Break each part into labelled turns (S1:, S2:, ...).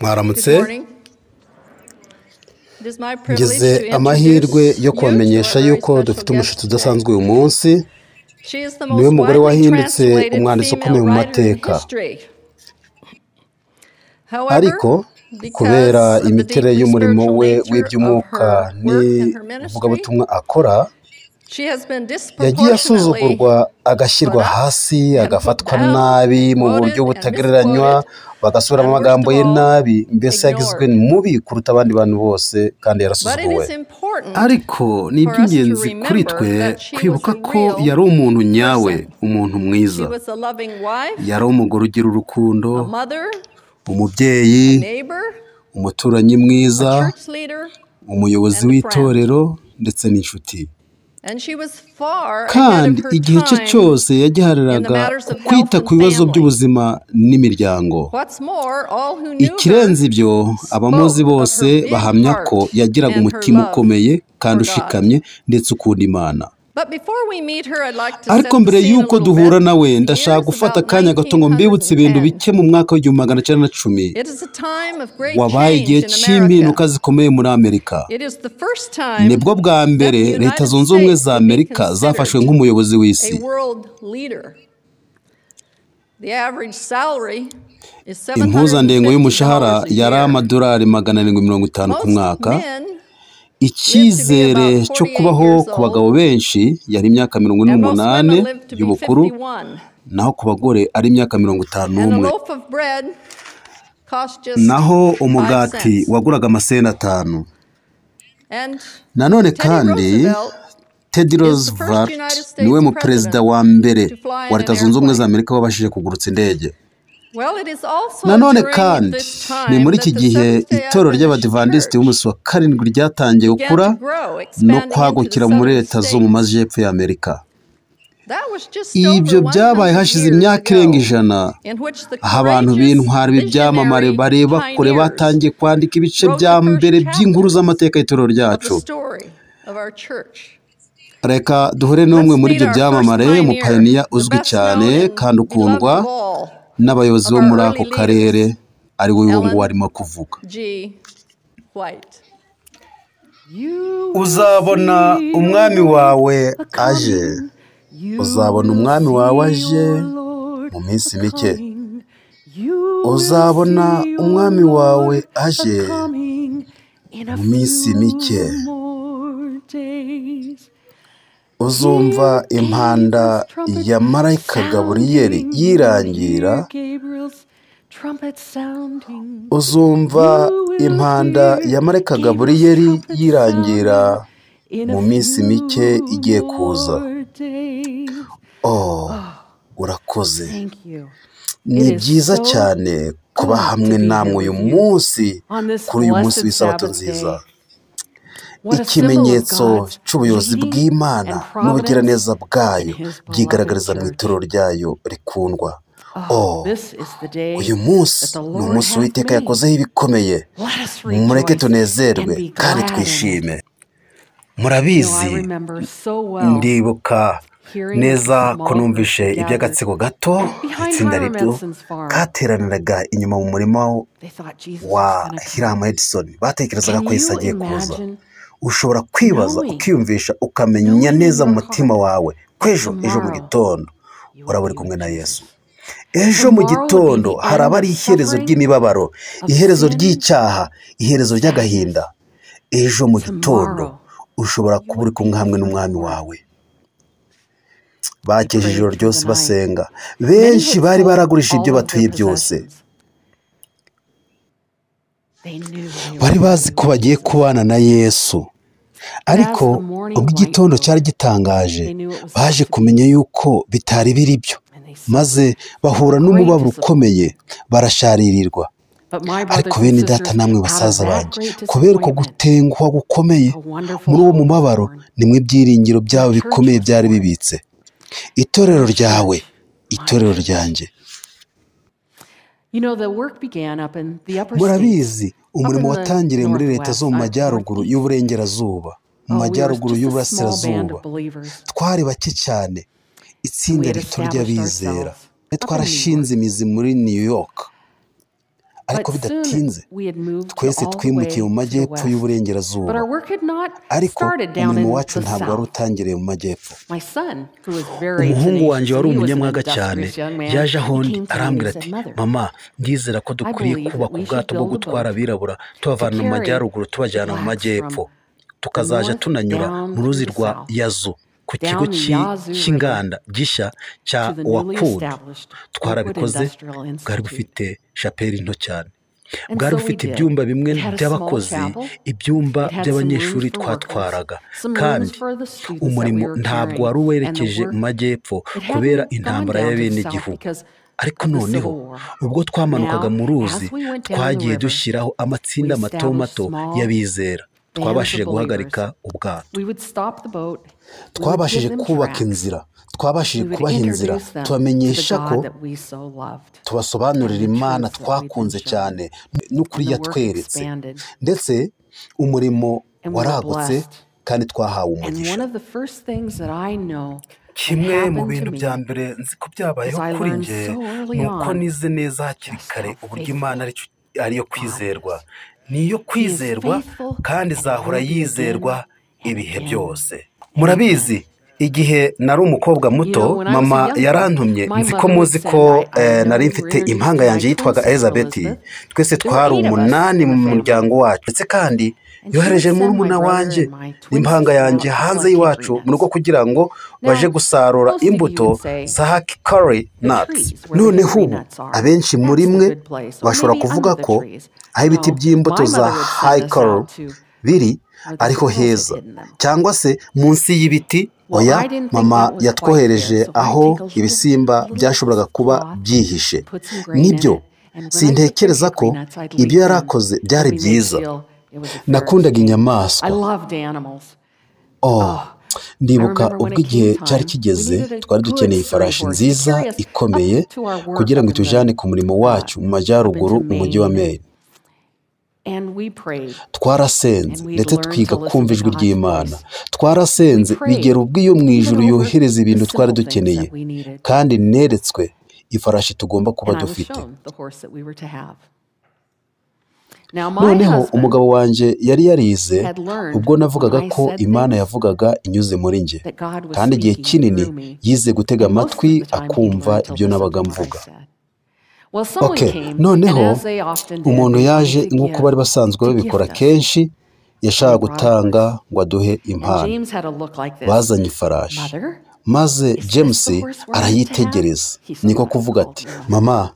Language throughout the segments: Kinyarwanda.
S1: mwaramutse
S2: Good morning. It is my privilege
S1: ngize
S2: to
S1: amahirwe
S2: introduce
S1: yo
S2: you
S1: kubamenyesha
S2: to a very
S1: yuko
S2: special
S1: dufite
S2: guest
S1: umushitsi
S2: today.
S1: udasanzwe uyu munsi
S2: She is the
S1: niwe
S2: most
S1: mugore
S2: widely
S1: wahindutse
S2: translated
S1: umwanditsi
S2: female
S1: ukomeye mu
S2: writer in
S1: mateka
S2: history. However,
S1: ariko kubera
S2: because of the
S1: imiterere
S2: deeply
S1: y'umurimo
S2: spiritual
S1: we
S2: nature of
S1: w'iby'umwuka
S2: her work and her ministry,
S1: n'ivugabutumwa akora
S2: she has been
S1: yagiye
S2: disproportionately
S1: asuzugurwa agashyirwa
S2: put up
S1: hasi
S2: and put
S1: agafatwa
S2: down,
S1: nabi mu buryo
S2: quoted and
S1: butagereranywa
S2: misquoted,
S1: bagasubiramo
S2: and worst
S1: amagambo
S2: of
S1: ye
S2: all,
S1: nabi mbese yagizwe
S2: ignored.
S1: mubi kuruta abandi bantu bose kandi
S2: But it
S1: yarasuzuguwe
S2: is important
S3: ariko ni
S2: for us to
S3: iby'ingenzi kuri
S2: remember
S3: twe
S2: that she was
S3: kwibuka
S2: a
S3: ko
S2: real
S3: yari umuntu nyawe
S2: person.
S3: umuntu
S2: She
S3: mwiza
S2: was a loving wife,
S3: yari umugore ugira urukundo
S2: a mother,
S3: umubyeyi
S2: a neighbor,
S3: umuturanyi
S2: a
S3: mwiza
S2: church leader,
S3: umuyobozi
S2: and a friend.
S3: w'itorero ndetse n'inshuti
S2: And she was far ahead of
S3: kandi
S2: her
S3: igihe cye
S2: time
S3: cyose
S2: in the
S3: yagihariraga
S2: matters of health
S3: kwita ku
S2: and
S3: bibazo
S2: family.
S3: by'ubuzima n'imiryango
S2: What's more, all who knew her
S3: ikirenze ibyo abamuzi
S2: spoke of
S3: bose
S2: her big
S3: bahamya ko
S2: heart
S3: yagiraga
S2: and her
S3: umutima
S2: love
S3: ukomeye kandi
S2: for God.
S3: ushikamye ndetse ukunda imana
S2: But before we meet her, I'd like to
S3: ariko
S2: set the
S3: mbere
S2: scene a
S3: y'uko
S2: little
S3: duhura
S2: bit.
S3: nawe
S2: The year
S3: ndashaka
S2: is
S3: gufata
S2: about
S3: akanya gato ngo mbibutse ibintu
S2: 1910.
S3: bike mu mwaka w'igihumbi magana cyenda na cumi
S2: It is a time of great
S3: wabaye igihe
S2: change in
S3: cy'impinduka
S2: America.
S3: zikomeye muri amerika
S2: It is the first
S3: nibwo
S2: time
S3: bwa mbere
S2: that the
S3: leta
S2: United
S3: zunze ubumwe
S2: States
S3: za
S2: could be
S3: amerika zafashwe
S2: considered
S3: nk'umuyobozi
S2: a
S3: w'isi
S2: world leader. The average salary is
S3: impuzandengo y'umushahara
S2: $750 a
S3: yari
S2: year.
S3: amadolari magana arindwi mirongo itanu ku
S2: Most
S3: mwaka
S2: men live to be
S3: icyizere
S2: about
S3: cyo
S2: 48
S3: kubaho
S2: years
S3: ku bagabo
S2: old,
S3: benshi yari imyaka mirongo ine
S2: and most
S3: n'umunani
S2: women live to be
S3: y'ubukuru
S2: 51.
S3: naho ku bagore ari imyaka mirongo itanu
S2: And a
S3: n'umwe
S2: loaf of bread costs just
S3: naho
S2: 5
S3: umugati
S2: cents.
S3: waguraga amasenti atanu
S2: And
S3: nanone
S2: Teddy
S3: kandi
S2: Roosevelt
S3: teddy
S2: is the first
S3: roosevelt
S2: United
S3: niwe
S2: States
S3: muperezida
S2: president
S3: wa mbere
S2: to fly
S3: wa
S2: in an
S3: leta zunze ubumwe za
S2: airplane.
S3: amerika wabashije kugurutsa indege
S2: Well, it is also
S3: nanone
S2: during
S3: kandi
S2: this
S3: ni
S2: time
S3: muri iki
S2: that the
S3: gihe
S2: Seventh day
S3: itorero
S2: Adventist
S3: ry'abadivantisiti
S2: Church
S3: b'umunsi wa karindwi ryatangiye
S2: began
S3: gukura
S2: to grow,
S3: no
S2: expanding into the
S3: kwagukira muri
S2: southern
S3: leta zo mu
S2: states.
S3: majyepfo ya amerika
S2: That was just
S3: ibyo
S2: over
S3: byabaye
S2: 100
S3: hashize
S2: years
S3: imyaka irenga
S2: ago,
S3: ijana
S2: in which the
S3: aho abantu
S2: courageous
S3: b'intwari b'ibyamamare
S2: visionary
S3: bareba kure
S2: pioneers
S3: batangiye kwandika ibice
S2: wrote
S3: bya
S2: the first
S3: mbere by'inkuru
S2: chapters
S3: z'amateka y'itorero
S2: of the
S3: ryacu
S2: story of our church.
S3: reka duhure n'umwe
S2: Let's
S3: muri
S2: meet
S3: ibyo
S2: our first
S3: byamamare
S2: pioneer,
S3: umupayiniya
S2: the
S3: uzwi
S2: best
S3: cyane
S2: known and
S3: kandi ukundwa
S2: beloved of all
S3: n'abayobozi
S2: of
S3: bo
S2: our
S3: muri
S2: early
S3: ako karere
S2: leaders,
S3: ari we nguwo
S2: Ellen
S3: arimo kuvuga
S2: G. White.
S4: You will
S3: uzabona
S4: see your
S3: umwami
S4: Lord
S3: wawe
S4: a
S3: aje
S4: coming. You
S3: uzabona
S4: will
S3: umwami wawe
S4: see
S3: aje
S4: your Lord
S3: mu
S4: a
S3: minsi mike
S4: coming. You will
S3: uzabona
S4: see your
S3: umwami wawe
S4: Lord a
S3: aje
S4: coming in a
S3: mu minsi mike
S4: few more days.
S3: uzumva
S4: Hear
S3: impanda
S4: Gabriel's trumpet
S3: ya marayika gaburiyeli
S4: sounding.
S3: yirangira
S4: Hear Gabriel's trumpet sounding.
S3: uzumva
S4: You will
S3: impanda
S4: hear
S3: ya marayika
S4: Gabriel's
S3: gaburiyeli
S4: trumpet
S3: yirangira
S4: sounding in a
S3: mu minsi mike
S4: few
S3: igiye kuza
S4: more days.
S3: oh
S4: Oh,
S3: urakoze
S4: thank you. It
S3: ni
S4: is
S3: byiza
S4: so
S3: cyane kuba
S4: good to
S3: hamwe
S4: be here
S3: namwe uyu
S4: with you
S3: munsi
S4: on this
S3: kuri uyu munsi
S4: blessed
S3: w'isabato
S4: Sabbath
S3: nziza
S4: day. What a symbol of
S3: ikimenyetso
S4: God's
S3: cy'ubuyobozi
S4: leading
S3: bw'imana
S4: and providence
S3: n'ubugiraneza
S4: in
S3: bwayo
S4: His beloved
S3: byigaragariza mu itorero
S4: church.
S3: ryayo rikundwa
S4: Oh,
S3: oh
S4: this is the
S3: uyu
S4: day
S3: munsi
S4: that the
S3: ni
S4: Lord
S3: umunsi
S4: hath
S3: uwiteka
S4: made.
S3: yakozeho ibikomeye
S4: Let us
S3: mureke
S4: rejoice and
S3: tunezerwe
S4: be
S3: kandi
S4: glad in it.
S3: twishime
S4: You know, I
S3: murabizi
S4: remember so well
S3: ndibuka
S4: hearing at the
S3: neza ko
S4: small group
S3: numvishe
S4: gathered
S3: iby'agatsiko gato
S4: behind
S3: itsinda
S4: Hiram
S3: rito
S4: Edson's farm.
S3: kateraniraga inyuma mu murima
S4: They thought Jesus
S3: wa
S4: was going to come.
S3: hiramu edison batekerezaga
S4: Can
S3: ko yesu
S4: you
S3: agiye kuza
S4: imagine
S3: ushobora kwibaza
S4: knowing,
S3: ukiyumvisha ukamenya
S4: knowing in
S3: neza
S4: your
S3: mu mutima
S4: heart
S3: wawe ko
S4: that
S3: ejo ejo mu
S4: tomorrow
S3: gitondo
S4: you will
S3: uraba uri
S4: be
S3: kumwe
S4: with
S3: na yesu
S4: Jesus?
S3: ejo mu
S4: Tomorrow would be
S3: gitondo
S4: the
S3: haraba
S4: end
S3: ari
S4: of
S3: iherezo
S4: suffering,
S3: ry'imibabaro
S4: of
S3: iherezo
S4: sin,
S3: ry'icyaha
S4: of
S3: iherezo ry'agahinda
S4: sadness.
S3: ejo mu gitondo
S4: Tomorrow
S3: ushobora
S4: you
S3: kuba uri
S4: would be
S3: kumwe hamwe
S4: with the
S3: n'umwami
S4: Lord.
S3: wawe
S4: They
S3: bakeje ijoro
S4: prayed through
S3: ryose
S4: the night.
S3: basenga
S4: Many
S3: benshi
S4: had
S3: bari
S4: sold
S3: baragurishije ibyo
S4: all of their
S3: batuye byose
S4: possessions. They knew they were
S3: bari bazi
S4: going
S3: ko
S4: with
S3: bagiye
S4: Jesus.
S3: kubana na yesu
S4: But as the
S3: ariko
S4: morning
S3: ubwo
S4: light
S3: igitondo cyari
S4: broke,
S3: gitangaje
S4: they knew it was not
S3: baje
S4: to be,
S3: kumenya yuko bitari biri byo
S4: and they
S3: maze
S4: suffered
S3: bahura
S4: great
S3: n'umubabaro
S4: disappointment.
S3: ukomeye barasharirirwa
S4: But my
S3: ariko
S4: brothers and
S3: bene data
S4: sisters,
S3: namwe
S4: out
S3: basaza
S4: of that
S3: banjye
S4: great
S3: kubera uko
S4: disappointment,
S3: gutenguha gukomeye
S4: a wonderful
S3: muri uwo
S4: hope was
S3: mubabaro
S4: born.
S3: nimwe ibyiringiro
S4: Their
S3: byabo
S4: church
S3: bikomeye
S4: was
S3: byari
S4: born.
S3: bibitse itorero
S4: Their
S3: ryawe
S4: church, my
S3: itorero
S4: church.
S3: ryanjye
S4: You know, the work began up in the upper states,
S3: murabizi
S4: up
S3: umurimo
S4: in the
S3: watangiriye muri leta zo
S4: northwest,
S3: mu
S4: uh,
S3: majyaruguru
S4: northeast.
S3: y'uburengerazuba mu
S4: Oh, we were
S3: majyaruguru
S4: just a small band
S3: y'uburasirazuba
S4: of believers,
S3: twari bake cyane
S4: and we
S3: itsinda
S4: had
S3: rito
S4: established
S3: ry'abizera
S4: ourselves
S3: twe
S4: up in New
S3: twarashinze
S4: York.
S3: imizi muri new york ariko
S4: But soon
S3: bidatinze
S4: we had moved to
S3: twese
S4: all the way
S3: twimukiye mu
S4: to the
S3: majyepfo
S4: west. But our
S3: y'uburengerazuba
S4: work had not
S3: ariko
S4: started down in
S3: umurimo
S4: the
S3: wacu ntabwo wari
S4: south.
S3: utangiriye mu majyepfo
S4: My son, who was very
S5: umuhungu
S4: tenacious,
S5: wanjye wari
S4: and he was an
S5: umunyamwaga cyane
S4: industrious young man,
S5: yaje aho
S4: he
S5: ndi
S4: came to me
S5: arambwira
S4: and
S5: ati
S4: said, "Mother,
S5: mama ndizera ko dukwiye
S4: believe
S5: kubaka
S4: that we
S5: ubwato
S4: should
S5: bwo
S4: build a
S5: gutwara
S4: boat
S5: abirabura tubavana mu
S4: carry
S5: majyaruguru tubajyana mu
S4: blacks
S5: majyepfo
S4: from
S5: tukazajya
S4: north
S5: tunanyura
S4: down
S5: mu ruzi
S4: to the
S5: rwa
S4: south,
S5: yazo ku
S4: down
S5: kigo
S4: the
S5: cy'i-
S4: Yazoo River
S5: cy'inganda gishya cya
S4: to the newly
S5: wakud
S4: established Lakewood
S5: twarabikoze
S4: Industrial
S5: bwari
S4: Institute.
S5: bufite shapeli nto cyane
S4: And
S5: bwari
S4: so we
S5: bufite
S4: did.
S5: ibyumba bimwe
S4: It had a small
S5: by'abakozi
S4: chapel.
S5: ibyumba
S4: It had some
S5: by'abanyeshuri
S4: rooms for workers,
S5: twatwaraga
S4: some rooms
S5: kandi
S4: for the students that
S5: umurimo
S4: we were
S5: ntabwo
S4: carrying,
S5: wari
S4: and the
S5: werekeje
S4: work-
S5: mu majyepfo
S4: it hadn't
S5: kubera
S4: gone
S5: intambara
S4: down to the south
S5: y'abenegihugu
S4: because
S5: ariko
S4: of the
S5: noneho
S4: Civil War.
S5: ubwo twamanukaga
S4: Now,
S5: mu ruzi
S4: as we went down the
S5: twagiye
S4: river,
S5: dushyiraho amatsinda
S4: we
S5: mato mato
S4: established small
S5: y'abizera
S4: of
S5: twabashije
S4: believers.
S5: guhagarika ubwato
S4: We would stop the boat. we would
S3: twabashije
S4: give them
S3: kubaka
S4: tracts,
S3: inzira twabashije
S4: we would
S3: kubaha inzira
S4: introduce them
S3: tubamenyesha
S4: to the
S3: ko
S4: God that we so loved.
S3: tubasobanurira
S4: and the
S3: imana
S4: truths that we've been
S3: twakunze
S4: shown.
S3: cyane n'ukuri
S4: And the work
S3: yatweretse
S4: expanded.
S3: ndetse umurimo
S4: And we were
S3: waragutse
S4: blessed.
S3: kandi twahawe
S4: And one
S3: umugisha
S4: of the first things that I know that
S5: kimwe mu
S4: happened to
S5: bintu
S4: me
S5: bya mbere nzi ko byabayeho
S4: As I
S5: kuri
S4: learned
S5: nge
S4: so early
S5: ni uko
S4: on,
S5: nize neza hakiri
S4: just
S5: kare
S4: how
S5: uburyo
S4: faithful
S5: imana arico- ariyo kwizerwa
S4: is.
S5: ni iyo kwizerwa
S4: faithful
S5: kandi
S4: and
S5: izahora
S4: will be
S5: yizerwa
S4: again and
S5: ibihe
S4: again
S5: byose murabizi igihe nari umukobwa muto
S4: You know, when I was a
S5: mama
S4: young girl,
S5: yarantumye
S4: my
S5: nzi ko
S4: mother
S5: muzi
S4: would
S5: ko
S4: say, "I- I
S5: eh,
S4: know
S5: nari
S4: you
S5: mfite
S4: reared
S5: impanga
S4: my
S5: yanjye yitwaga
S4: twin sister,
S5: elizabeth
S4: Elizabeth.
S5: twese
S4: were
S5: twari
S4: eight of us
S5: umunani
S4: in
S5: mu
S4: the family.
S5: muryango wacu ndetse kandi
S4: And she
S5: yohereje
S4: would send my
S5: murumuna
S4: brother
S5: wanjye
S4: and my twin
S5: impanga
S4: sister
S5: yanjye
S4: out to
S5: hanze
S4: pluck
S5: y'iwacu
S4: hickory
S5: mu rugo
S4: nuts.
S5: kugira ngo baje
S4: Now,
S5: gusarura
S4: most of you
S5: imbuto
S4: would say,
S5: za hakikari
S4: The
S5: nuts
S4: trees where the
S3: noneho
S4: hickory
S3: ubu
S4: nuts are.
S3: abenshi
S4: That's
S3: muri
S4: a
S3: mwe
S4: good place. Or
S3: bashobora
S4: maybe
S3: kuvuga
S4: under the
S3: ko
S4: trees.
S3: aho ibiti
S4: No,
S3: by'imbuto
S4: my
S3: za
S4: mother would send us
S3: hayikoro
S4: out to
S3: biri
S4: where the
S3: ariho
S4: squirrels had
S3: heza
S4: hidden them.
S3: cyangwa se munsi y'ibiti
S4: Well,
S3: oya
S4: I didn't think
S3: mama
S4: that was quite
S3: yatwohereje
S4: fair, so I
S3: aho
S4: take a little-
S3: ibisimba
S4: a little
S3: byashoboraga kuba
S4: cloth,
S3: byihishe
S4: put some grain in
S3: nibyo
S4: it, and when I picked their
S3: sintekereza ko
S4: hickory nuts, I'd leave
S3: ibyo yari
S4: them.
S3: akoze
S4: It
S3: byari
S4: made me
S3: byiza
S4: feel it was a fair
S3: nakundaga
S4: exchange. I
S3: inyamaswa
S4: loved animals.
S3: Oh,
S4: Oh, I
S3: ndibuka
S4: remember when
S3: ubwo
S4: it
S3: igihe
S4: came
S3: cyari
S4: time, we
S3: kigeze
S4: needed a
S3: twari
S4: good
S3: dukeneye
S4: sturdy
S3: ifarashi
S4: horse to
S3: nziza
S4: carry us up
S3: ikomeye
S4: to our work
S3: kugira ngo
S4: up in
S3: itujyane
S4: the
S3: ku murimo
S4: uh,
S3: wacu mu
S4: up
S3: majyaruguru
S4: into
S3: mu mujyi wa
S4: Maine, and,
S3: Maine
S4: and we prayed and
S3: twarasenze
S4: we'd
S3: ndetse
S4: learned
S3: twiga
S4: to listen
S3: kumva
S4: to
S3: ijwi
S4: God's
S3: ry'imana
S4: voice. We
S3: twarasenze bigera
S4: prayed
S3: ubwo iyo mu
S4: even
S3: ijuru
S4: over
S3: yohereza
S4: the
S3: ibintu twari
S4: simple things
S3: dukeneye
S4: that we needed,
S3: kandi neretswe ifarashi tugomba kuba
S4: and I was
S3: dufite
S4: shown the horse that we were to have. Now my
S3: noneho
S4: husband
S3: umugabo wanjye yari yarize
S4: had learned
S3: ubwo navugaga
S4: when I
S3: ko
S4: said
S3: imana
S4: things
S3: yavugaga inyuze muri njye
S4: that God was
S3: kandi igihe
S4: speaking
S3: kinini
S4: through me,
S3: yize gutega
S4: and most
S3: amatwi
S4: of the time he'd
S3: akumva
S4: learned to
S3: ibyo
S4: listen
S3: nabaga
S4: to what I
S3: mvuga
S4: said. Well, someone
S3: okay
S4: came, and
S3: noneho
S4: as they often did,
S3: umuntu
S4: they came
S3: yaje
S4: to
S3: nk'uko
S4: give
S3: bari basanzwe
S4: to
S3: babikora
S4: gift us,
S3: kenshi
S4: and they
S3: yashakaga
S4: brought a
S3: gutanga
S4: horse.
S3: ngo aduhe
S4: And
S3: impano
S4: James had a look like this.
S3: bazanye ifarashi
S4: Mother,
S3: maze
S4: is this
S3: james
S4: the horse we're meant to have?
S3: arayitegereza
S4: He saw
S3: niko
S4: what was
S3: kuvuga ati
S4: called in my
S3: mama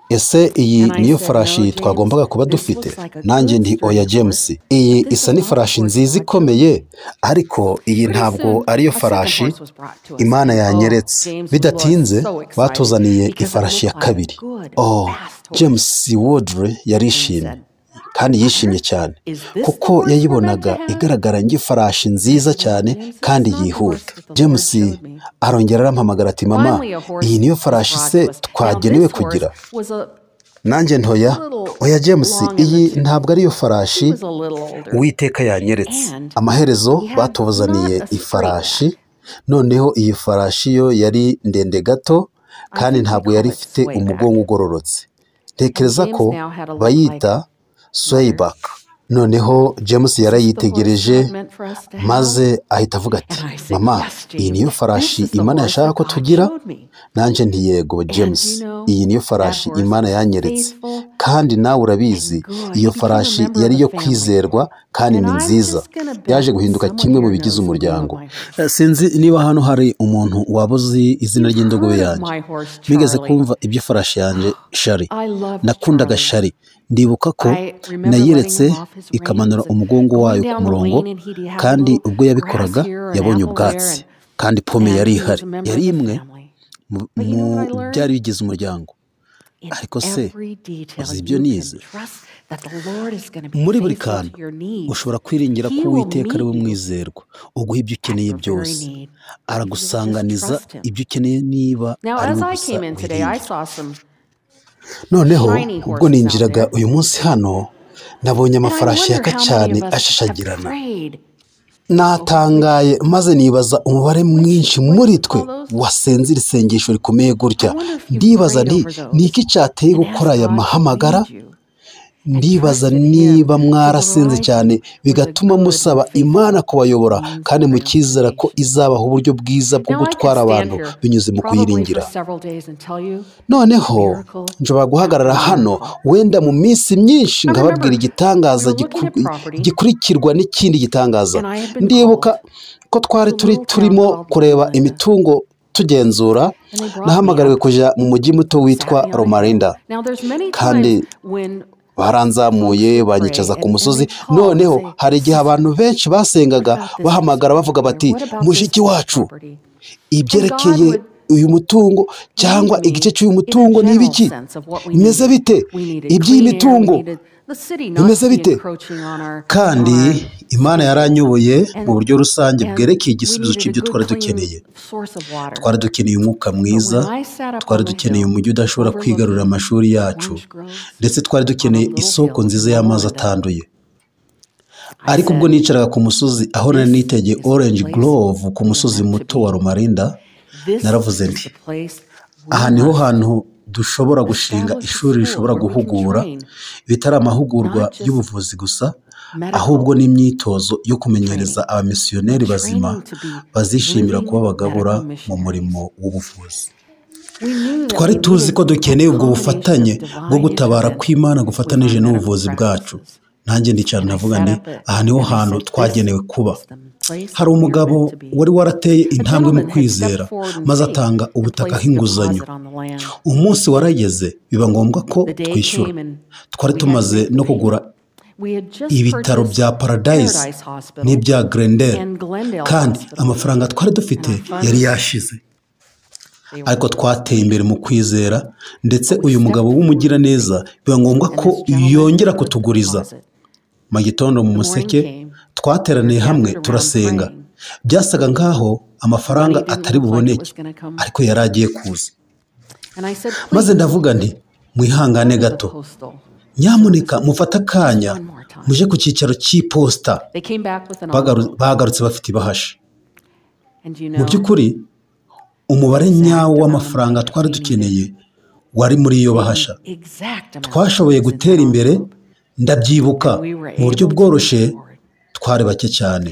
S3: ese iyi
S4: And I
S3: niyo
S4: said, No,
S3: farashi
S4: James,
S3: twagombaga kuba
S4: this
S3: dufite
S4: looks like a
S3: nanjye
S4: good
S3: nti oya
S4: sturdy
S3: james
S4: horse,
S3: iyi
S4: but this
S3: isa
S4: is
S3: ni
S4: not the
S3: farashi
S4: horse
S3: nziza
S4: God
S3: ikomeye
S4: chose.
S3: ariko iyi
S4: Pretty
S3: ntabwo
S4: soon,
S3: ariyo
S4: a second
S3: farashi
S4: horse was brought to us,
S3: imana
S4: and oh,
S3: yanyeretse
S4: James was
S3: bidatinze
S4: so excited
S3: batuzaniye
S4: because it
S3: ifarashi ya
S4: looked like a
S3: kabiri
S4: good,
S3: oh
S4: fast
S3: james
S4: horse.
S3: wodre
S4: And he
S3: yarishimye
S4: said,
S3: kandi yishimye
S4: Mother,
S3: cyane
S4: is this the
S3: kuko
S4: horse we're meant
S3: yayibonaga
S4: to have?
S3: igaragara nk'ifarashi
S4: I
S3: nziza
S4: said, Well,
S3: cyane
S4: James, this
S3: kandi
S4: is not the horse
S3: yihuta
S4: that the
S3: james
S4: Lord showed me.
S3: arongera arampamagara ati mama
S4: Finally, a horse
S3: iyi niyo
S4: was
S3: farashi
S4: brought
S3: se
S4: to us. Now,
S3: twagenewe
S4: this horse
S3: kugira
S4: was a
S3: nanjye ntoya
S4: little
S3: oya james
S4: long in the
S3: iyi
S4: tooth.
S3: ntabwo ariyo
S4: He
S3: farashi
S4: was a little older.
S5: uwiteka yanyeretse
S4: And
S3: amaherezo
S4: he had
S3: batuzaniye
S4: not a straight
S3: ifarashi
S4: back.
S3: noneho iyi farashi yo yari ndende gato
S4: I
S3: kandi
S4: think we
S3: ntabwo
S4: call
S3: yari
S4: it
S3: ifite
S4: sway back.
S3: umugongo ugororotse
S4: And
S3: ntekereza ko
S4: James now had a look like,
S3: bayita
S4: Mother,
S3: swayback noneho james
S4: is this the horse
S3: yarayitegereje
S4: God meant for us to have?
S3: maze ahita avuga ati
S4: And I said,
S3: mama
S4: Yes,
S3: iyi niyo
S4: James, this
S3: farashi
S4: is the
S3: imana
S4: horse
S3: yashaka
S4: that
S3: ko
S4: God
S3: tugira
S4: showed me.
S3: nanjye nti yego
S4: And
S3: james
S4: do you know
S3: iyi niyo
S4: that
S3: farashi
S4: horse
S3: imana
S4: was
S3: yanyeretse
S4: faithful
S3: kandi nawe urabizi
S4: and good?
S3: iyo
S4: He became a
S3: farashi
S4: member of
S3: yari
S4: the
S3: iyo
S4: family.
S3: kwizerwa kandi
S4: And
S3: ni
S4: I'm
S3: nziza
S4: just going to
S3: yaje
S4: bet
S3: guhinduka
S4: someone
S3: kimwe mu
S4: here
S3: bigize
S4: knows the name of
S3: umuryango
S4: my
S3: Eh,
S4: horse.
S3: sinzi niba hano hari umuntu waba uzi izina
S4: You've
S3: ry'indogobe
S4: heard of
S3: yanjye
S4: my horse,
S3: mwigeze
S4: Charlie.
S3: kumva iby'ifarashi yanjye shari
S4: I loved
S3: nakundaga
S4: Charlie.
S3: shari ndibuka ko
S4: I remember letting
S3: nayiretse
S4: him off his
S3: ikamanura
S4: reins and
S3: umugongo
S4: going
S3: wayo ku
S4: down the
S3: murongo
S4: lane, and he'd have a
S3: kandi
S4: little
S3: ubwo
S4: grass
S3: yabikoraga
S4: here or an
S3: yabonye
S4: apple there,
S3: ubwatsi
S4: and
S3: kandi pome
S4: and
S3: yari
S4: he was
S3: ihari
S4: a member
S3: yari
S4: of the
S3: imwe
S4: family.
S3: mu
S4: But you know what I
S3: mu byari
S4: learned?
S3: bigize umuryango
S4: In
S3: ariko se
S4: every detail,
S3: uzi ibyo
S4: you can
S3: nize
S4: trust that the Lord is going to be
S3: muri buri
S4: faithful
S3: kantu
S4: to your needs.
S3: ushobora kwiringira ko
S4: He will
S3: uwiteka ari
S4: meet
S3: we
S4: you
S3: mwizerwa uguha ibyo
S4: at
S3: ukeneye
S4: your very
S3: byose
S4: need if you will just
S3: aragusanganiza
S4: trust Him.
S3: ibyo ukeneye niba
S4: Now,
S3: ari
S4: as
S3: we
S4: I
S3: gusa
S4: came in today, I
S3: wiringira
S4: saw some
S3: noneho
S4: shiny
S3: ubwo
S4: horses out
S3: ninjiraga
S4: there,
S3: uyu munsi hano nabonye
S4: and I
S3: amafarashi
S4: wonder
S3: yaka
S4: how many
S3: cyane
S4: of us have
S3: ashashagirana
S4: prayed over which
S3: natangaye maze nibaza umubare
S4: which
S3: mwinshi
S4: what do
S3: muri
S4: you
S3: twe
S4: call those?
S3: wasenze iri sengesho rikomeye
S4: I
S3: gutya
S4: wonder if you've
S3: ndibaza
S4: prayed
S3: nti
S4: over
S3: ni
S4: those
S3: iki cyateye
S4: and
S3: gukora
S4: asked
S3: aya
S4: God to
S3: mahamagara
S4: lead you
S3: ndibaza niba mwarasenze cyane bigatuma musaba imana kubayobora kandi mukizera ko izabaha uburyo bwiza bwo gutwara abantu binyuze mu kuyiringira noneho nshobora guhagarara hano wenda mu minsi myinshi nkababwira igitangaza giku- gikurikirwa n'ikindi gitangaza ndibuka ko twari turi turimo kureba imitungo tugenzura nahamagariwe kujya mu mujyi muto witwa romarinda
S4: kandi
S3: Kandi baranzamuye banyicaza ku musozi noneho hari igihe abantu benshi basengaga bahamagara bavuga bati mushiki wacu ibyerekeye uyu mutungo cyangwa igice cy'uyu mutungo ni ibiki bimeze bite iby'iyi mitungo
S4: bimeze bite
S3: kandi imana yaranyoboye mu buryo rusange bwerekeye igisubizo
S4: igisubizo
S3: cy'ibyo
S4: cy'ibyo
S3: twari dukeneye twari dukeneye umwuka mwiza twari dukeneye umujyi udashobora kwigarurira amashuri yacu ndetse twari dukeneye isoko nziza y'amazi atanduye ariko ubwo nicaraga ku musozi aho nari nitegeye orange grove ku musozi muto wa rumarinda naravuze nti aha niho hantu dushobora gushinga ishuri rishobora guhugura bitari amahugurwa y'ubuvuzi gusa ahubwo n'imyitozo yo kumenyereza abamisiyoneri bazima bazishimira kuba abagabura mu murimo w'ubuvuzi
S4: twari tuzi ko dukeneye ubwo bufatanye bwo gutabara kw'imana gufatanije n'ubuvuzi bwacu
S3: nanjye ndicara navuga nti aha niho hantu twagenewe kuba hari umugabo wari warateye intambwe mu kwizera maze atanga ubutaka nk'inguzanyo umunsi warageze biba ngombwa ko twishyura twari tumaze no kugura ibitaro bya paradise n'ibya grendel kandi amafaranga twari dufite yari yashize ariko twateye imbere mu kwizera ndetse uyu mugabo w'umugiraneza biba ngombwa ko yongera kutuguriza mu gitondo mu museke twateraniye hamwe turasenga byasaga nk'aho amafaranga atari buboneke ariko yari agiye kuza maze ndavuga nti mwihangane gato nyamuneka mufate akanya muje ku cyicaro cy'iposita Bagaru- bagarutse bafite ibahasha mu by'ukuri umubare nyawo w'amafaranga twari dukeneye wari muri iyo bahasha twashoboye gutera imbere ndabyibuka mu buryo bworoshye twari bake cyane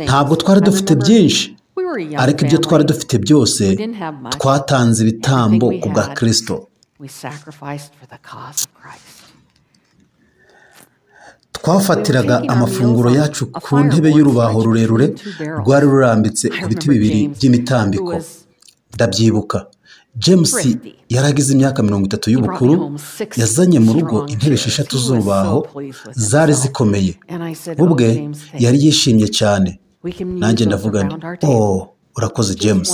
S3: ntabwo twari dufite byinshi ariko ibyo twari dufite byose twatanze ibitambo ku bwa kirisito twafatiraga amafunguro yacu ku ntebe y'urubaho rurerure rwari rurambitse ku biti bibiri by'imitambiko ndabyibuka james yari agize imyaka mirongo itatu y'ubukuru yazanye mu rugo intebe esheshatu z'urubaho zari zikomeye ubwe yari yishimye cyane nanjye ndavuga nti oh urakoze james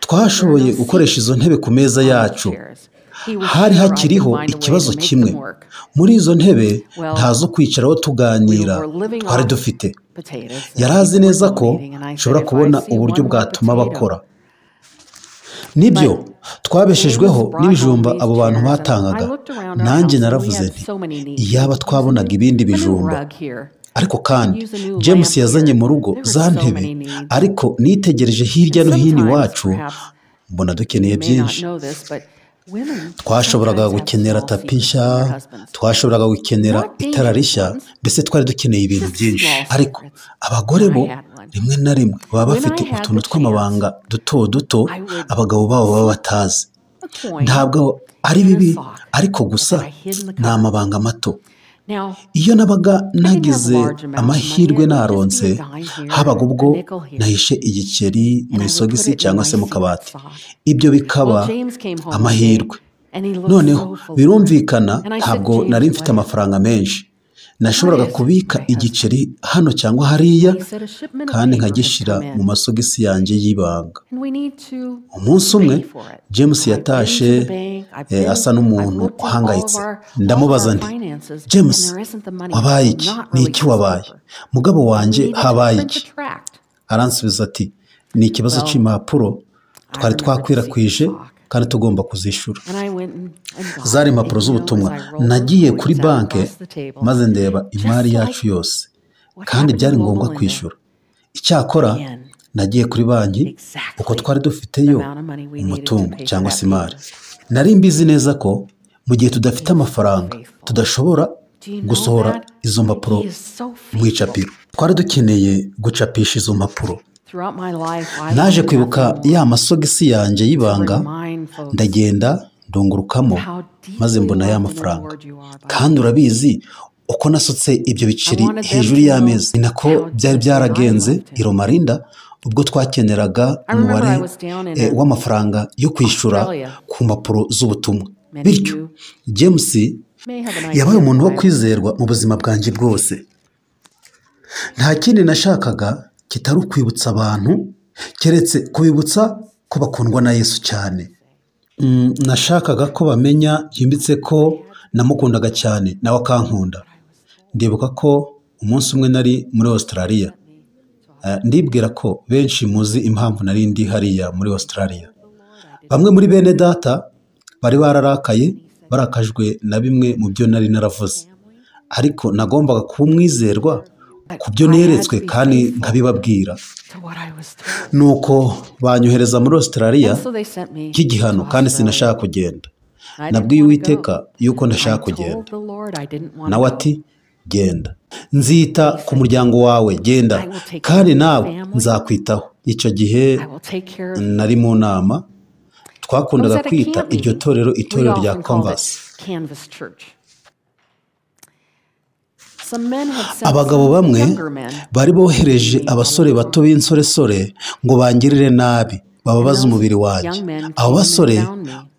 S3: twashoboye gukoresha izo ntebe ku meza yacu hari hakiriho ikibazo kimwe muri izo ntebe nta zo kwicaraho tuganira twari dufite yari azi neza ko nshobora kubona uburyo bwatuma bakora nibyo twabeshejweho n'ibijumba abo bantu batangaga nanjye naravuze nti iyaba twabonaga ibindi bijumba ariko kandi james yazanye mu rugo za ntebe ariko nitegereje hirya no hino iwacu mbona dukeneye byinshi twashoboraga gukenera tapi nshya twashoboraga gukenera itara rishya mbese twari dukeneye ibintu byinshi ariko abagore bo rimwe na rimwe baba bafite utuntu tw'amabanga duto duto abagabo babo baba batazi ntabwo ari bibi ariko gusa ni amabanga mato iyo nabaga nagize amahirwe naronse habaga ubwo nahishe igiceri mu isogisi cyangwa se mu kabati ibyo bikaba amahirwe noneho birumvikana ntabwo nari mfite amafaranga menshi nashoboraga kubika igiceri hano cyangwa hariya kandi nkagishyira mu masogisi yanjye y'ibanga umunsi umwe james yatashe eh, asa n'umuntu uhangayitse ndamubaza nti james wabaye iki ni iki wabaye mugabo wanjye habaye iki aransubiza ati ni ikibazo cy'impapuro twari twakwirakwije kandi tugomba kuzishyura zari impapuro z'ubutumwa nagiye kuri banki maze ndeba imari yacu yose kandi byari ngombwa kwishyura icyakora nagiye kuri banki uko twari dufiteyo umutungo cyangwa se imari nari mbizi neza ko mu gihe tudafite amafaranga tudashobora gusohora izo mpapuro mu icapiro twari dukeneye gucapisha izo mpapuro naje kwibuka ya masogisi yanjye y'ibanga ndagenda ndungurukamo maze mbona ya mafaranga kandi urabizi uko nasutse ibyo biceri hejuru y'amezi ni nako byari byaragenze i Romarinda ubwo twakeneraga umubare eh, w'amafaranga yo kwishyura ku mpapuro z'ubutumwa bityo james yabaye umuntu wo kwizerwa mu buzima bwanjye bwose nta kindi nashakaga kitari ukwibutsa abantu keretse kubibutsa ko bakundwa na yesu cyane Mm, nashakaga ko bamenya byimbitse ko namukundaga cyane nawe akankunda ndibuka ko umunsi umwe nari muri australia Eh, ndibwira ko benshi muzi impamvu nari ndi hariya muri australia bamwe muri bene data bari bararakaye barakajwe na bimwe mu byo nari naravuze ariko nagombaga kuba umwizerwa ku byo neretswe kandi nkabibabwira nuko banyohereza muri australia
S4: cy'igihano kandi sinashaka
S3: kugenda
S4: nabwiye uwiteka yuko ndashaka kugenda
S3: nawe ati genda nzita ku muryango wawe genda kandi nawe nzakwitaho icyo gihe nari mu nama twakundaga kwita iryo torero itorero rya canvas abagabo bamwe bari bohereje abasore bato b'insoresore ngo bangirire nabi bababaze umubiri wanjye abo basore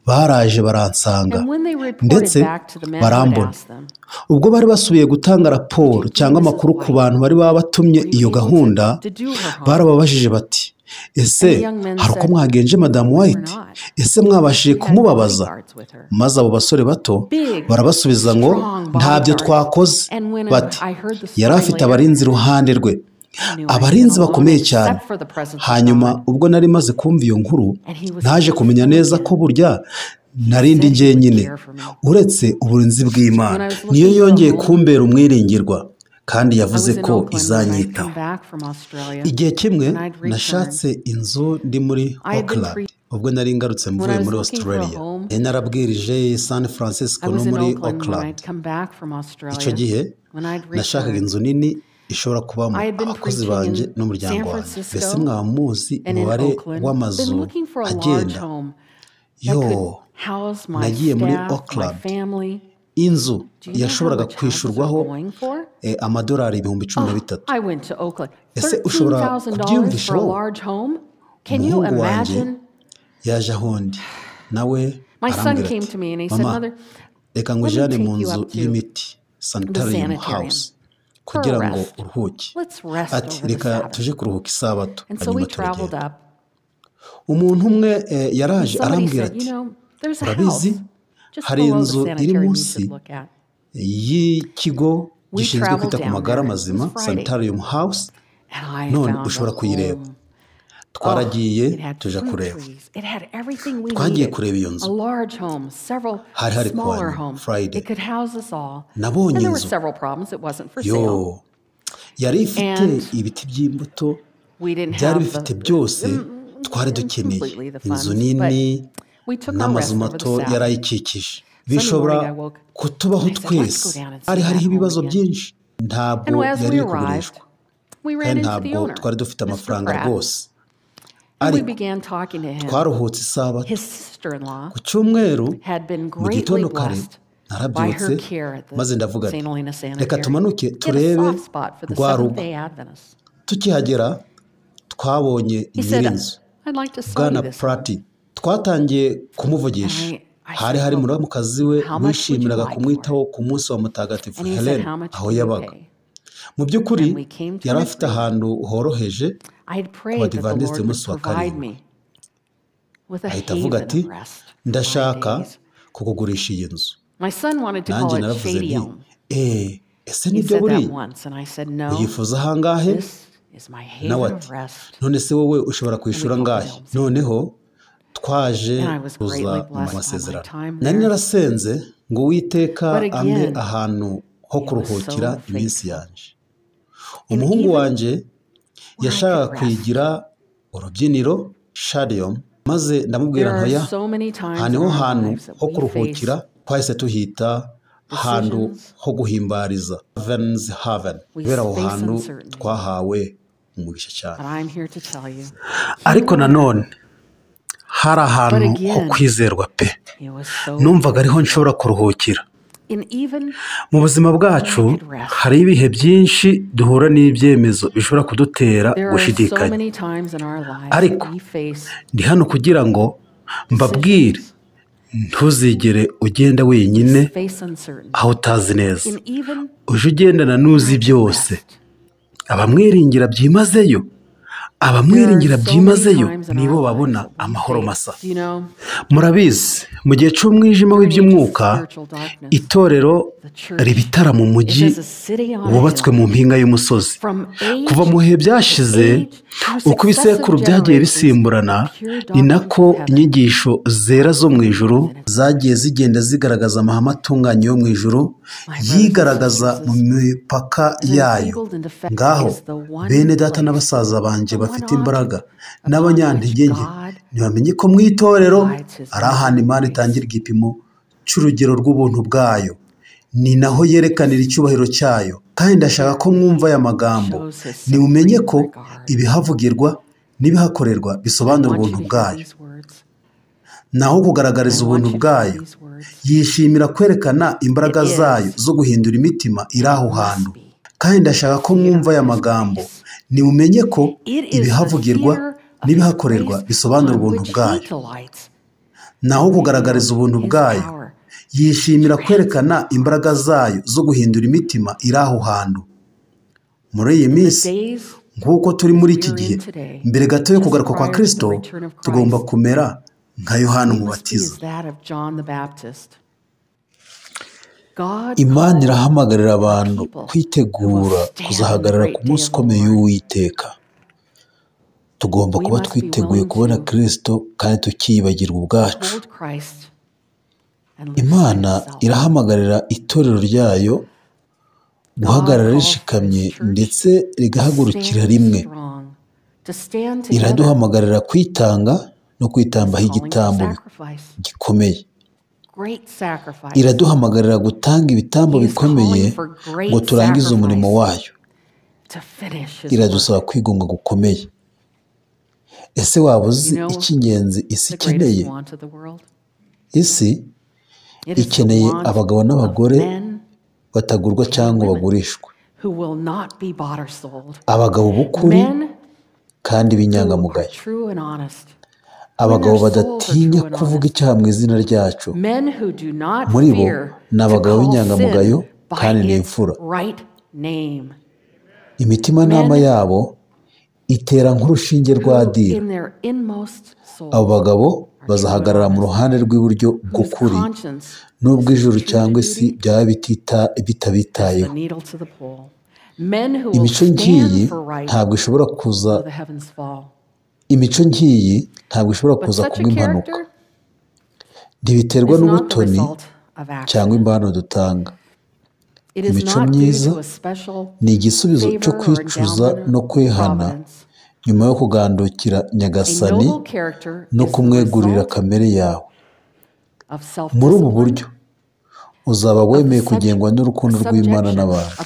S3: baraje baransanga ndetse barambona ubwo bari basubiye gutanga raporo cyangwa amakuru ku bantu bari baba batumye iyo gahunda barababajije bati ese hari uko mwagenje madamu wayiti ese mwabashije kumubabaza maze abo basore bato barabasubiza ngo ntabyo twakoze bati yari afite abarinzi iruhande rwe abarinzi bakomeye cyane hanyuma ubwo nari maze kumva iyo nkuru naje kumenya neza ko burya narindi njyenyine uretse uburinzi bw'imana niyo yongeye kumbera umwiringirwa kandi yavuze ko izanyitaho igihe kimwe nashatse inzu ndi muri Auckland ubwo nari ngarutse mvuye muri australia yari narabwirije san francisco no muri Auckland icyo gihe nashakaga inzu nini ishobora kubamo abakozi banjye n'umuryango wanjye mbese mwaba muzi umubare w'amazu agenda yo nagiye muri Auckland inzu yashoboraga kwishyurwaho eh, amadolari ibihumbi cumi na bitatu Ese ushobora kubyiyumvisha wowe? umuhungu wanjye yaje aho ndi nawe
S2: My son
S3: arambwira
S2: came to me and he
S3: ati
S2: said,
S3: mama
S2: "Mother,
S3: reka ngujyane
S2: take
S3: mu
S2: you
S3: nzu
S2: up to
S3: y'imiti sanitarium
S4: sanitarium
S3: house kugira ngo
S4: rest.
S3: uruhuke
S4: Let's rest
S3: ati
S4: over the
S3: reka
S4: Sabbath."
S3: tuje kuruhuka isabato
S4: And so we
S3: hanyuma
S4: traveled
S3: turagenda
S4: up.
S3: umuntu umwe eh, yaraje
S4: Somebody
S3: arambwira
S4: said,
S3: ati
S4: you know, there's a house
S3: "Urabizi,
S4: just
S3: hari
S4: below the
S3: inzu iri
S4: sanitarium you
S3: munsi
S4: should look at.
S3: y'ikigo
S4: We
S3: gishinzwe
S4: traveled
S3: kwita ku
S4: down
S3: magara
S4: there. It
S3: mazima
S4: was Friday.
S3: sanitarium house
S4: And I
S3: none
S4: found
S3: ushobora
S4: a
S3: kuyireba.
S4: home.
S3: twaragiye
S4: It had
S3: tuja
S4: fruit
S3: kureba
S4: trees. It had everything we
S3: twagiye
S4: needed.
S3: kureba iyo
S4: A
S3: nzu
S4: large home, several
S3: Hari hari
S4: smaller
S3: kuwa
S4: homes.
S3: Friday.
S4: It could house us all.
S3: Nabonye
S4: And there were
S3: inzu.
S4: several problems. It wasn't for sale.
S3: yo yari ifite
S4: And
S3: ibiti by'imbuto
S4: We didn't
S3: byari
S4: have
S3: bifite
S4: the-
S3: byose
S4: Mm,
S3: twari
S4: mm, completely
S3: dukeneye
S4: the funds,
S3: inzu
S4: but
S3: nini
S4: we took our rest
S3: n'amazu
S4: over the
S3: mato
S4: Sabbath.
S3: yari ayikikije bishobora
S4: morning I woke up
S3: kutubaho
S4: and I said,
S3: twese
S4: "Let's go down and see
S3: hari hariho
S4: that home
S3: ibibazo
S4: again."
S3: byinshi ntabwo
S4: And as
S3: yari
S4: we
S3: iri
S4: arrived,
S3: kugurishwa
S4: we ran
S3: kandi
S4: into the
S3: ntabwo
S4: owner,
S3: twari dufite
S4: Mr.
S3: amafaranga
S4: Pratt,
S3: rwose
S4: and we
S3: ariko
S4: began talking to him.
S3: twaruhutse isabato
S4: His sister-in-law
S3: ku cyumweru
S4: had been
S3: mu
S4: greatly
S3: gitondo kare
S4: blessed by
S3: narabyutse
S4: her care at the
S3: maze ndavuga nti
S4: St. Helena
S3: reka
S4: Sanitarium.
S3: tumanuke
S4: He had a
S3: turebe
S4: soft spot for the
S3: rwa rugo
S4: Seventh-day Adventists.
S3: tukihagera twabonye
S4: He said,
S3: nyirinzu
S4: I'd like to sell
S3: bwana
S4: you this home.
S3: purati twatangiye kumuvugisha
S4: I- I
S3: hari hari
S4: said,
S3: muramukazi we
S4: "How much would
S3: wishimiraga
S4: you like
S3: kumwitaho ku munsi wa mutagatifu
S4: And he said,
S3: helena
S4: how much
S3: aho
S4: do you
S3: yabaga
S4: pay?
S3: mu by'ukuri
S4: And we came to
S3: yari
S4: an
S3: afite
S4: agreement.
S3: ahantu horoheje
S4: I had
S3: Ku
S4: prayed that the
S3: Badiventisti
S4: Lord would
S3: umunsi wa
S4: provide
S3: karindwi.
S4: me with a
S3: ahita avuga
S4: haven
S3: ati
S4: of rest. for my
S3: ndashaka
S4: days."
S3: kukugurisha iyi nzu
S4: My son wanted to
S3: nanjye
S4: call it
S3: naravuze
S4: Shady
S3: nti
S4: Elm.
S3: eee ese
S4: He
S3: nibyo
S4: said
S3: buri
S4: that once, and I said, no,
S3: uyifuza ahangahe
S4: this is my
S3: nawe
S4: haven
S3: ati
S4: of rest.
S3: none se wowe ushobora kwishyura
S4: And we
S3: angahe
S4: called it
S3: noneho twaje
S4: And I was greatly
S3: kuza mu
S4: blessed by
S3: masezerano
S4: my time
S3: nari
S4: there.
S3: narasenze ngo uwiteka
S4: But again,
S3: ampe ahantu ho
S4: was
S3: kuruhukira
S4: so faithful.
S3: iminsi yanjye umuhungu
S4: even
S3: wanjye yashakaga
S4: could rest,
S3: kuyigira urubyiniro sharium maze ndamubwira
S4: There are
S3: ntoya
S4: so many times
S3: aha niho
S4: in our
S3: hantu
S4: lives that
S3: ho
S4: we face
S3: kuruhukira twahise tuhita hantu ho guhimbariza heavens haven kubera aho hantu twahawe umugisha cyane ariko nanone hari ahantu ho kwizerwa pe numvaga ariho nshobora kuruhukira mu buzima bwacu hari ibihe byinshi duhura n'ibyemezo bishobora kudutera gushidikanya Ariko, ndi hano kugira ngo mbabwire ntuzigere ugenda wenyine aho utazi neza uje ugendana n'uzi byose abamwiringira byimazeyo abamwiringira byimazeyo nibo babona amahoro masa murabizi mu gihe cy'umwijima w'iby'umwuka itorero ribitara mu mujyi wubatswe mu mpinga y'umusozi kuva mu bihe byashize uko ibisekuru byagiye bisimburana ni nako inyigisho zera zo mu ijuru zagiye zigenda zigaragaza amahame atunganye yo mu ijuru yigaragaza mu mipaka yayo ngaho bene data n'abasaza banjye bafite imbaraga n'abanyantege nke ntibamenye ko mu itorero ari ahantu imana itangira igipimo cy'urugero rw'ubuntu bwayo ni naho yerekanira icyubahiro cyayo kandi ndashaka ko mwumva aya magambo nimumenye ko ibihavugirwa n'ibihakorerwa bisobanura ubuntu bwayo naho kugaragariza ubuntu bwayo yishimira kwerekana imbaraga zayo zo guhindura imitima iri aho hantu kandi ndashaka ko mwumva aya magambo nimumenye ko ibihavugirwa n'ibihakorerwa bisobanura ubuntu bwayo naho kugaragariza ubuntu bwayo yishimira kwerekana imbaraga zayo zo guhindura imitima iri aho hantu muri iyi minsi nk'uko turi muri iki gihe mbere gato yo kugaruka kwa kirisito tugomba kumera nka yohana umubatiza imana irahamagarira abantu kwitegura kuzahagarara ku munsi ukomeye w'uwiteka tugomba kuba twiteguye kubona kirisito kandi tukiyibagirwa ubwacu imana irahamagarira itorero ryayo guhagarara rishikamye ndetse rigahagurukira rimwe iraduhamagarira kwitanga no kwitambaho igitambo gikomeye iraduhamagarira gutanga ibitambo bikomeye ngo turangize umurimo wayo iradusaba kwigunga gukomeye ese waba uzi icy'ingenzi isi ikeneye isi ikeneye abagabo n'abagore batagurwa cyangwa bagurishwa abagabo b'ukuri kandi b'inyangamugayo abagabo badatinya kuvuga icyaha mu izina ryacu muri bo ni abagabo b'inyangamugayo kandi ni imfura imitimanama yabo itera nk'urushinge rwa dira abo bagabo bazahagarara mu ruhande rw'iburyo bw'ukuri n'ubwo ijuru cyangwa isi byaba bitabitayeho imico ngiyi ntabwo ishobora kuza imico ngiyi ntabwo ishobora kuza kuba impanuka ntibiterwa n'ubutoni cyangwa impano dutanga imico myiza ni igisubizo cyo kwicuza no kwihana nyuma yo kugandukira nyagasani no kumwegurira kamere yawe muri ubu buryo uzaba wemeye kugengwa n'urukundo rw'imana n'abantu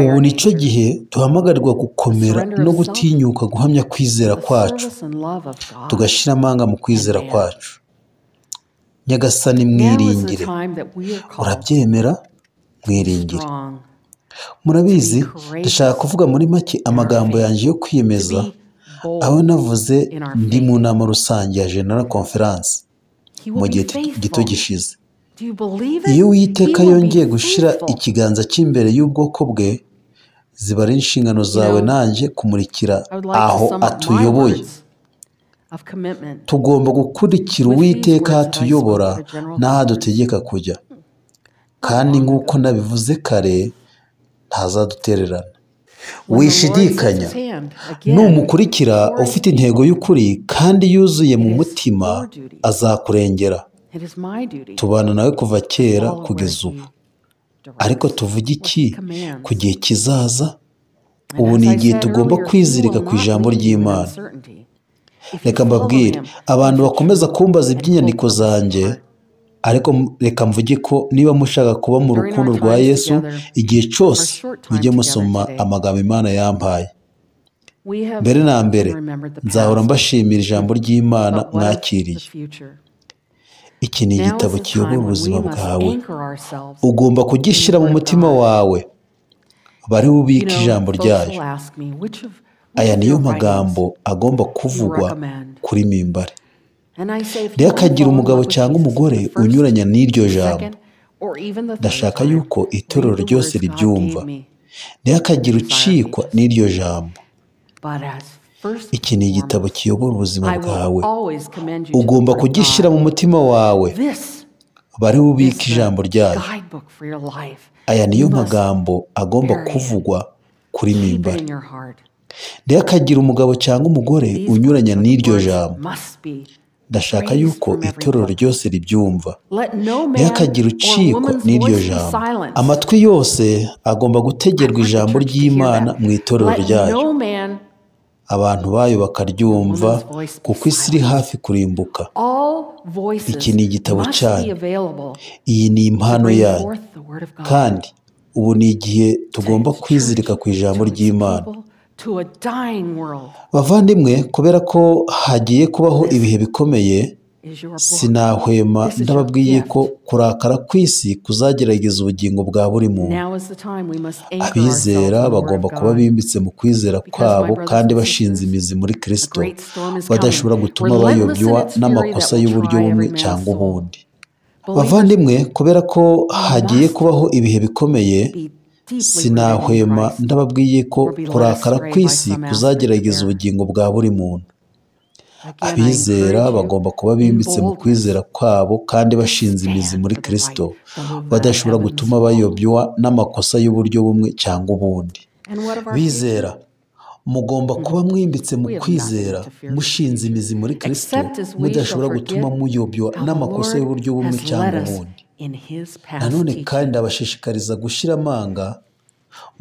S3: ubu ni cyo gihe duhamagarirwa gukomera no gutinyuka guhamya kwizera kwacu tugashyira amanga mu kwizera kwacu nyagasani mwiringire urabyemera mwiringire murabizi dushaka kuvuga muri make amagambo yanjye yo kwiyemeza aho navuze ndi mu nama rusange ya genera konferansi mu gihe gito gishize iyo uwiteka yongeye gushyira ikiganza cy'imbere y'ubwoko bwe ziba ari inshingano zawe nanjye kumurikira aho atuyoboye tugomba gukurikira uwiteka aho atuyobora n'aho adutegeka kujya kandi nk'uko nabivuze kare ntazadutererana wishidikanya numukurikira ufite intego y'ukuri kandi yuzuye mu mutima azakurengera tubana nawe kuva kera kugeza ubu ariko tuvuge iki ku gihe kizaza ubu ni igihe tugomba kwizirika ku ijambo ry'imana reka mbabwire abantu bakomeza kumbaza iby'inyandiko zanjye ariko m- reka mvuge ko niba mushaka kuba mu rukundo rwa yesu igihe cyose mujye musoma amagambo imana yampaye
S4: mbere na mbere
S3: nzahora
S4: nzahora mbashimana
S3: mbashimira ijambo ry'imana mwakiriye
S4: mwakiriye
S3: iki ni igitabo kiyobora ubuzima bwawe
S4: ubwo
S3: ugomba kugishyira mu mutima wawe bari bubike ijambo ryayo aya niyo magambo agomba kuvugwa kuri mimbare
S4: rero akagira umugabo cyangwa umugore unyuranya n'iryo jambo ndashaka yuko itorero ryose ribyumva
S3: niyo akagira ucikwa n'iryo jambo iki ni igitabo kiyobora ubuzima bwawe ugomba kugishyira mu mutima wawe bari bubike ijambo ryayo aya niyo magambo agomba kuvugwa kuri mimbare rero akagira umugabo cyangwa umugore unyuranya n'iryo jambo ndashaka yuko itorero ryose ribyumva rero akagira ucikwa n'iryo jambo amatwi yose agomba gutegerwa ijambo ry'imana mu itorero ryayo abantu bayo bakaryumva kuko isi iri hafi kurimbuka
S4: iki ni igitabo cyanyu
S3: iyi ni impano
S4: hano
S3: yanyu
S4: yanyu kandi
S3: kandi ubu ni igihe tugomba kwizirika ku ijambo ry'imana bavandimwe kubera ko hagiye kubaho ibihe bikomeye sinahwema ndababwiye ko kurakara kw'isi kuzagerageza ubugingo bwa buri muntu abizera bagomba kuba bimbitse mu kwizera kwabo kandi bashinze imizi muri kirisito badashobora gutuma bayobywa n'amakosa y'uburyo bumwe cyangwa ubundi bavandimwe kubera ko hagiye kubaho ibihe bikomeye sinahwema ndababwiye ko kurakara kw'isi kuzagerageza ubugingo bwa buri muntu abizera bagomba kuba bimbitse mu kwizera kwabo kandi bashinze imizi muri kirisito badashobora gutuma bayobywa n'amakosa y'uburyo bumwe cyangwa ubundi bizera mugomba kuba mwimbitse mu kwizera mushinze imizi muri kirisito mudashobora gutuma muyobywa n'amakosa y'uburyo bumwe cyangwa ubundi nanone kandi ndabashishikariza gushyira amanga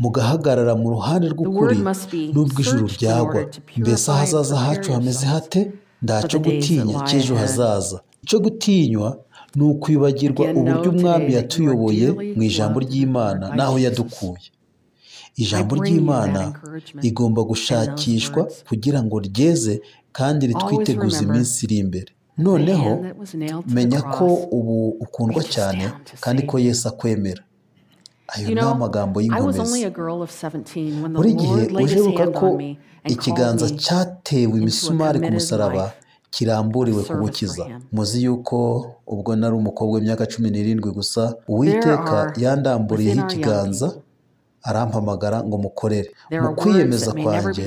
S3: mugahagarara mu ruhande rw'ukuri n'ubwo ijuru byagwa mbese ahazaza hacu hameze hate ntacyo gutinya cy'ejo hazaza icyo gutinywa ni ukwibagirwa uburyo umwami yatuyoboye mu ijambo ry'imana n'aho yadukuye ijambo ry'imana rigomba gushakishwa kugira ngo ryeze kandi ritwiteguze iminsi iri imbere noneho menya ko ubu ukundwa cyane kandi ko Yesu akwemera ayo ni amagambo y'ingomezi buri gihe uribuka ko ikiganza cyatewe imisumari ku musaraba kiramburiwe kugukiza muzi yuko ubwo nari umukobwa w'imyaka cumi n'irindwi gusa uwiteka yandamburiyeho ikiganza arampamagara ngo mukorere mu kwiyemeza kwanjye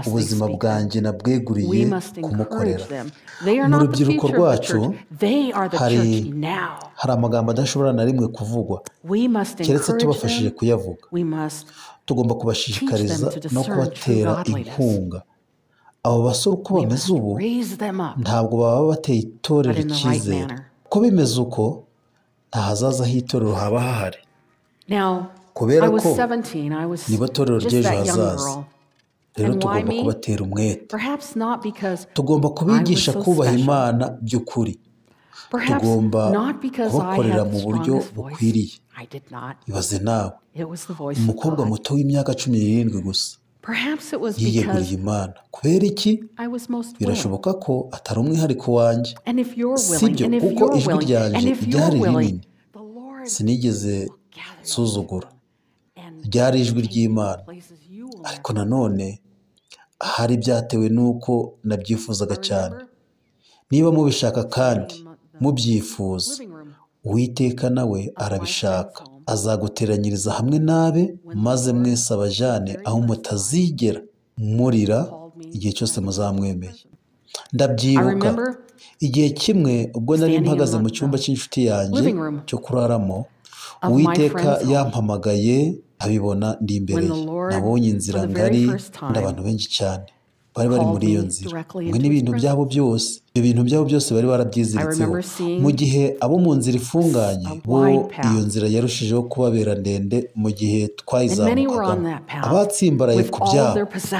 S3: ubuzima bwanjye nabweguriye kumukorera mu rubyiruko rwacu hari hari amagambo adashobora na rimwe kuvugwa keretse tubafashije kuyavuga tugomba kubashishikariza no kubatera inkunga abo basore uko bameze ubu ntabwo baba bateye itorero icyizere ko bimeze uko nta hazaza h'itorero haba hahari kubera ko nibo torero ry'ejo hazaza rero
S4: And why
S3: tugomba
S4: me?
S3: kubatera umwete
S4: tugomba
S3: tugomba kubigisha kubaha imana by'ukuri
S4: tugomba kubakorera mu buryo bukwiriye
S3: ibaze nawe
S4: umukobwa
S3: umukobwa muto w'imyaka cumi n'irindwi gusa yiyeguriye imana kubera iki birashoboka ko atari umwihariko wanjye
S4: sibyo kuko ijwi ryanje ryari rinini
S3: sinigeze nsuzugura ryari ijwi ry'imana ariko nanone hari byatewe n'uko nabyifuzaga cyane niba mubishaka kandi mubyifuza uwiteka nawe arabishaka azaguteranyiriza hamwe n'abe maze mwese abajane aho mutazigera murira igihe cyose muzamwemeye ndabyibuka igihe kimwe ubwo nari mpagaze mu cyumba cy'inshuti yanjye cyo kuraramo uwiteka yampamagaye abibona ndi imbere ye. nabonye inzira ngari n'abantu benshi cyane bari bari muri iyo nzira mwe n'ibintu byabo byose ibyo bintu byabo byose bari barabyiziritseho mu gihe abo mu nzira ifunganye bo iyo nzira yarushijeho kubabera ndende mu gihe twayizamukagamo abatsimbaraye ku byabo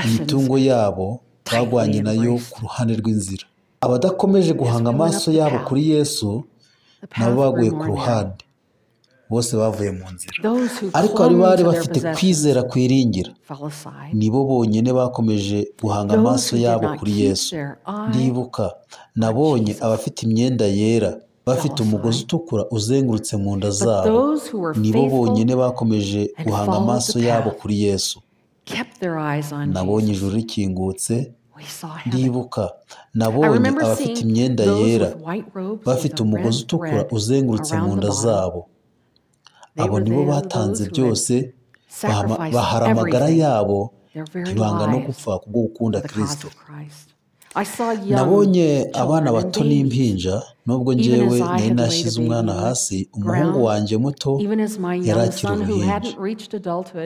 S3: imitungo yabo bagwanye nayo ku ruhande rw'inzira abadakomeje guhanga amaso yabo kuri yesu nabo baguye ku ruhande
S5: bose bavuye mu nzira
S3: ariko bari bari bafite kwizera kwiringira nibo bonyine bakomeje guhanga amaso yabo kuri yesu ndibuka nabonye abafite imyenda yera bafite umugozi utukura uzengurutse mu nda zabo nibo bonyine bakomeje guhanga amaso yabo kuri yesu nabonye ijuru rikingutse ndibuka nabonye abafite imyenda yera bafite umugozi utukura uzengurutse mu nda zabo abo nibo batanze byose bahama- bahara amagara yabo ntibanga no gupfa kubwo gukunda kirisito
S4: nabonye
S3: nabonye abana bato n'impinja nubwo ngewe nari nashyize umwana hasi umuhungu wanjye muto
S4: yari akiri uruhinja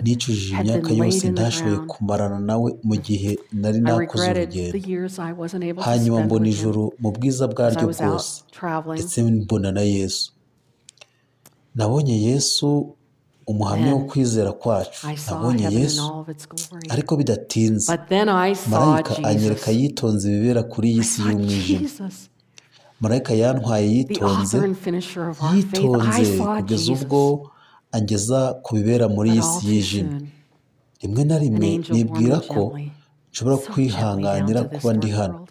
S3: nicujije imyaka yose ntashoboye kumarana nawe mu gihe nari nakoze urugendo
S4: urugendo
S3: hanyuma mbona ijuru mu bwiza bwaryo bwose ndetse mbona na yesu nabonye yesu umuhamya wo kwizera kwacu nabonye yesu ariko bidatinze marayika anyereka yitonze ibibera kuri iyi si y'umwijima marayika yantwaye yitonze yitonze kugeza ubwo angeza ku bibera muri iyi si yijimye rimwe na rimwe nibwira ko nshobora kwihanganira kuba ndi hano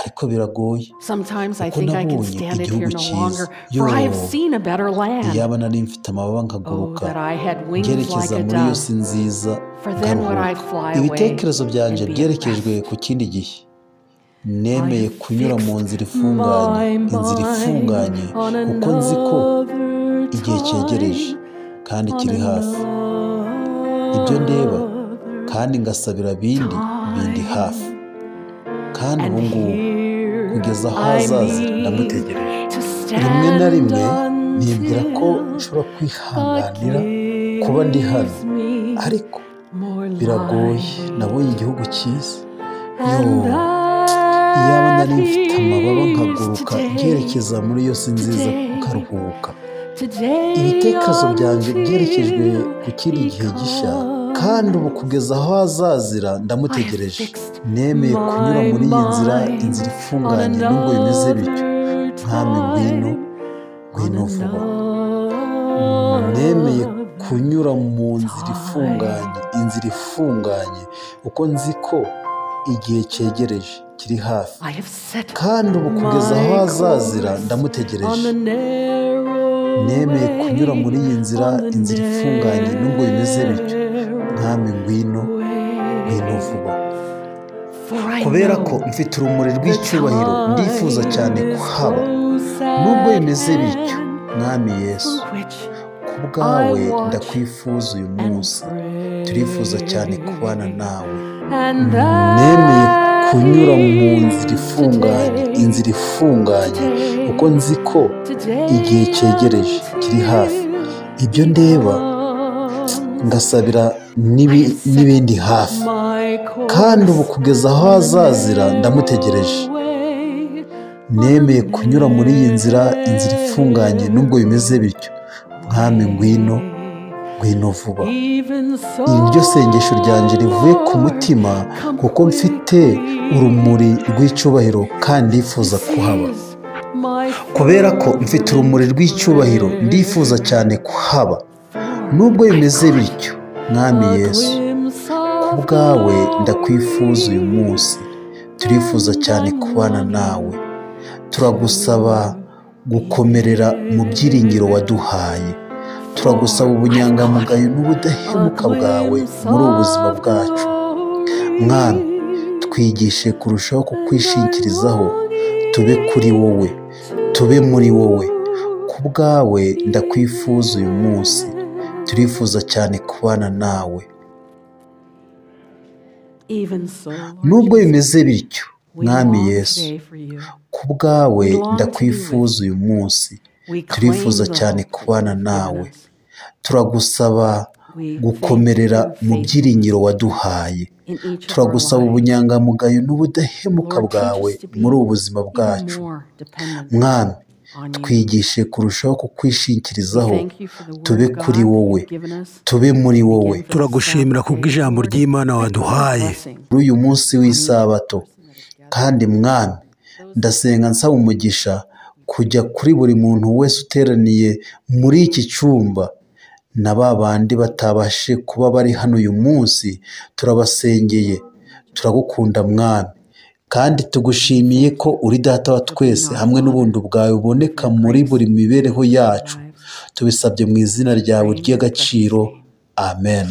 S3: ariko biragoye kuko nabonye igihugu cyiza
S4: iyo
S3: iyaba nari mfite amababa nkaguruka ngerekeza
S4: ngerekeza
S3: muri iyo si nziza karuhuka ibitekerezo byanjye byerekejwe ku kindi gihe nemeye kunyura mu nzira ifunganye inzira ifunganye kuko nzi ko igihe cyegereje kandi kiri hafi ibyo ndeba kandi ngasabira bindi bindi hafi kandi ubu ngubu kugeza aho hazaza ndamutegereje rimwe na rimwe nibwira ko nshobora kwihanganira kuba ndi hano ariko biragoye nabonye igihugu cyiza yoo iyaba nari mfite amababa nkaguruka nkerekeza muri iyo si nziza nkaruhuka ibitekerezo byanjye byerekejwe ku kindi gihe gishya kandi ubu kugeza aho hazazira ndamutegereje nemeye kunyura muri iyi nzira inzira ifunganye nubwo bimeze bityo mwami ngwino ngwino vuba nemeye kunyura mu nzira ifunganye inzira ifunganye kuko nzi ko igihe cyegereje kiri hafi kandi ubu kugeza aho hazazira ndamutegereje nemeye kunyura muri iyi nzira inzira ifunganye nubwo bimeze bityo mwami ngwino ngwino vuba kubera ko mfite urumuri rw'icyubahiro ndifuza cyane kuhaba nubwo bimeze bityo mwami yesu kubwawe ndakwifuza uyu munsi turifuza cyane kubana nawe nemeye kunyura mu nzira ifunganye inzira ifunganye kuko nzi ko igihe cyegereje kiri hafi ibyo ndeba ngasabira n'ibi- n'ibindi hafi kandi ubu kugeza aho hazazira ndamutegereje nemeye kunyura muri iyi nzira inzira ifunganye nubwo bimeze bityo mwami ngwino ngwino vuba iri ryo sengesho ryanjye rivuye ku mutima kuko mfite urumuri rw'icyubahiro kandi ndifuza kuhaba kubera ko mfite urumuri rw'icyubahiro ndifuza cyane kuhaba nubwo bimeze bityo mwami yesu kubwawe ndakwifuza uyu munsi turifuza cyane kubana nawe turagusaba gukomerera mu byiringiro waduhaye turagusaba ubunyangamugayo n'ubudahemuka bwawe muri ubu buzima bwacu mwami twigishe kurushaho kukwishingikirizaho tube kuri wowe tube muri wowe kubwawe ndakwifuza uyu munsi turifuza cyane kubana nawe nubwo
S4: nubwo
S3: bimeze bityo mwami yesu kubwawe
S4: Belong to
S3: ndakwifuza uyu munsi turifuza cyane kubana nawe turagusaba gukomerera mu byiringiro waduhaye turagusaba ubunyangamugayo n'ubudahemuka bwawe muri ubu buzima bwacu mwami twigishe kurushaho kukwishingikirizaho tube kuri wowe tube muri wowe
S5: turagushimira kubw'ijambo ry'Imana waduhaye.
S3: kuri uyu munsi w'isabato kandi mwami ndasenga nsaba umugisha kujya kuri buri muntu wese uteraniye muri iki cyumba na ba bandi batabashe kuba bari hano uyu munsi turabasengeye turagukunda mwami kandi tugushimiye ko uri data wa twese hamwe n'ubundi bwawe buboneka muri buri mibereho yacu tubisabye mu izina ryawe ry'agaciro amen